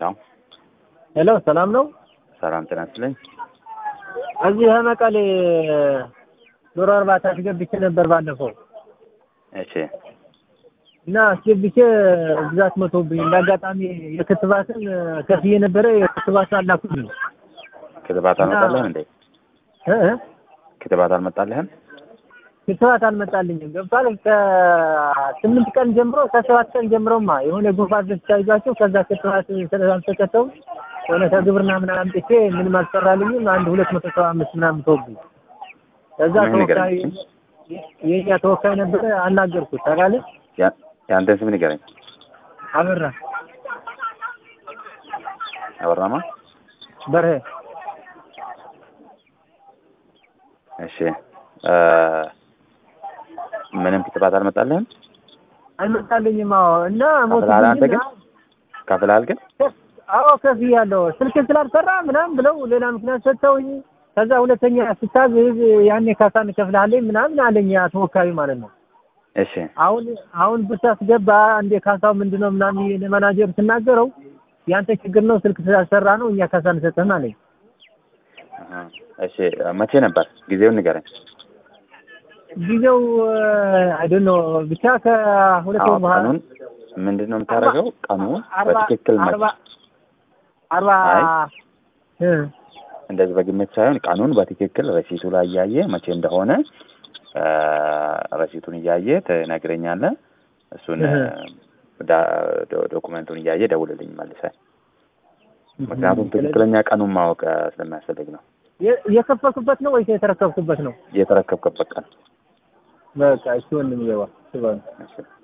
ያው ሄሎ ሰላም ነው? ሰላም ጤና ይስጥልኝ። እዚህ መቀሌ ዶሮ እርባታ አስገብቼ ነበር ባለፈው እሺ እና አስገብቼ ብዛት መቶብኝ እንዳጋጣሚ የክትባትን ከፍዬ ነበረ የክትባት አላኩልኝ ክትባት አልመጣልህም እንዴ? እ እ ክትባት አልመጣልህም? ክትባት አልመጣልኝም። ገብቷል። ከስምንት ቀን ጀምሮ ከሰባት ቀን ጀምሮማ የሆነ ጉንፋን በሽታ ይዟቸው ከዛ ክትባት ስላልተሰጠው የሆነ ከግብርና ምናምን አምጥቼ ምንም አልሰራልኝም። አንድ ሁለት መቶ ሰባ አምስት ምናምን ተወብኝ። ከዛ ምን ተወካይ ንገረኝ? የኛ ተወካይ ነበረ አናገርኩት። ታውቃለህ ያ- የአንተን ስም ንገረኝ። አበራ አበራማ? በርሄ እሺ እ ምንም ክትባት አልመጣልህም? አልመጣልኝም። አዎ እና ከፍለሃል አንተ ግን? ሞትብኝና ከፍለሃል ግን? አዎ ከፍያለሁ። ስልክ ስላልሰራ ምናምን ብለው ሌላ ምክንያት ሰጥተውኝ ከዛ ሁለተኛ ስታዝዝ ያኔ ካሳ እንከፍልሃለን ምናምን አለኝ ያ ተወካዩ ማለት ነው። እሺ አሁን አሁን ብታስገባ እንደ ካሳው ምንድነው ምናምን ለማናጀር ስናገረው ያንተ ችግር ነው ስልክ ስላልሰራ ነው እኛ ካሳ እንሰጥህም አለኝ። አሃ። እሺ መቼ ነበር? ጊዜውን ንገረኝ። ጊዜው አይዶን ነው ብቻ ከሁለት አዎ ወር በኋላ ቀኑን ምንድን ነው የምታደርገው? ቀኑን አርባ በትክክል መ- አርባ አርባ አይ እ እንደዚህ በግምት ሳይሆን ቀኑን በትክክል ረሲቱ ላይ እያየ መቼ እንደሆነ እ ረሲቱን እያየ ትነግረኛለህ። እሱን እህ። ዳ- ዶ- ዶኩመንቱን እያየ ደውልልኝ መልሰህ። ምክንያቱም ትክክለኛ ቀኑን ማወቅ እ ስለሚያስፈልግ ነው። የ- የከፈልኩበት ነው ወይስ የተረከብኩበት ነው? የተረከብክበት ቀን በቃ እሺ ወንድም ይገባ እሺ።